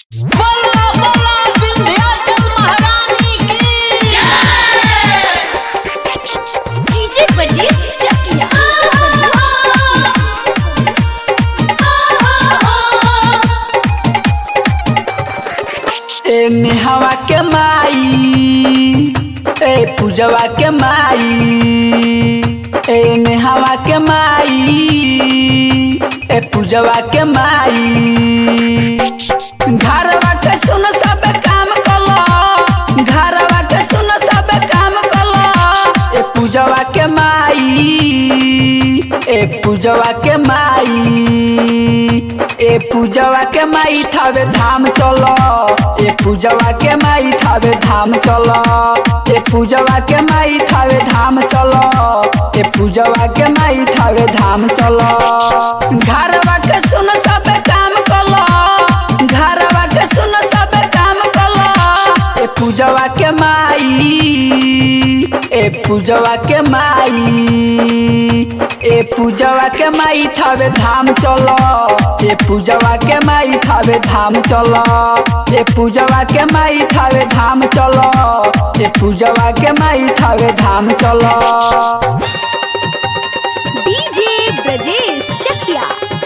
बोला बोला विंध्याचल महारानी की डीजे परदेस चकिया ए नेहवा के माई ए पूजवा के माई ए नेहवा के माई ए पूजवा के माई घरवा के सुन सब काम कलो घरवा के सुन सब काम कलो ए पूजवा के माई ए पूजवा के माई ए पूजवा के माई थावे धाम चलो ए पूजवा के माई थावे धाम चलो ए पूजवा के माई थावे धाम चलो ए पूजवा के माई थावे धाम चलो घरवा के सुन सब काम कलो घरवा के सुन सब काम कलो ए पूजवा के माई ए पूजवा के माई ए पूजवा के माई थावे धाम चलो ए पूजवा के माई थावे धाम चलो ए पूजवा के माई थावे धाम चलो ए पूजवा के माई थावे धाम चलो डीजे ब्रजेश चकिया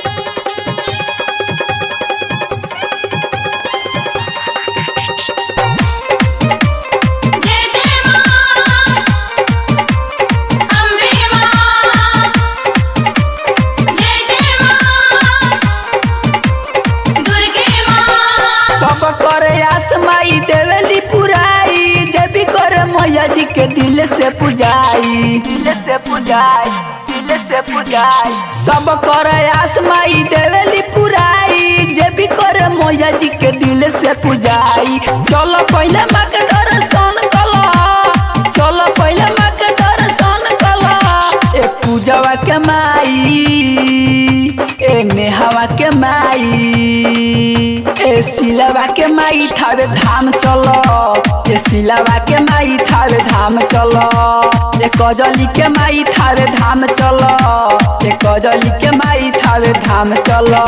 जय जय मां अम्बे मां जय जय मां दुर्गे मां सब करे आस माई देवेली पुराई जे भी करे मैया जी के दिल से पुजाई दिल से पुजाई दिल से पुजाई सब करे आस माई देवेली पुराई जे भी करे मैया जी के दिल से पुजाई चलो पहले माँ के दर्शन कलो चलो पहले माँ के दर्शन कलो ए पूजवा के माई ए नेहवा के माई ए सिलवा के माई थावे धाम चलो ए सिलवा के माई थावे धाम चलो ए कजली के माई थावे धाम चलो ए कजली के माई थावे धाम चलो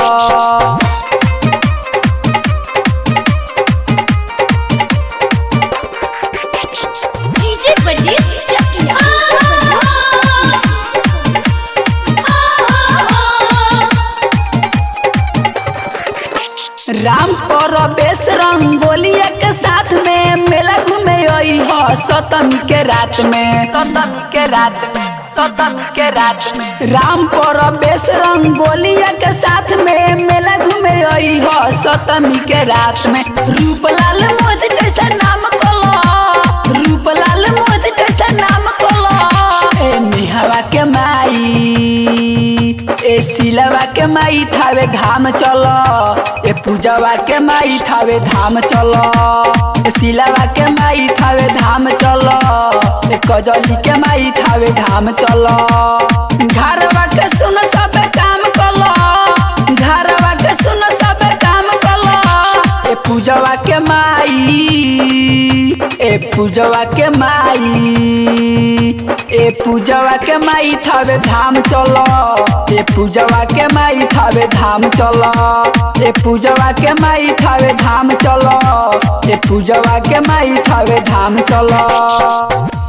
डीजे परदेस चकिया राम परवेश रंगोलिया के साथ में मेला घूमे आई हो सतमी के रात में सतमी के रात में सतमी के रात में राम परवेश रंगोलिया के साथ में मेला घूमे आई हो सतमी के रात में रूपलाल मोज जैसा नाम कलो रूपलाल मोज जैसा नाम कलो ए निहवा के माई ए सिलवा के माई थावे धाम चलो ए पूजवा के माई थावे धाम चलो ए सिलवा के माई थावे धाम चलो ए कजली के माई थावे धाम चलो घरवा के सुन सब काम कलो घरवा के सुन सब काम कलो ए पूजवा के माई ए पूजवा के माई ए पूजवा के माई थावे धाम चलो ए पूजवा के माई थावे धाम चलो ए पूजवा के माई थावे धाम चलो ए पूजवा के माई थावे धाम चलो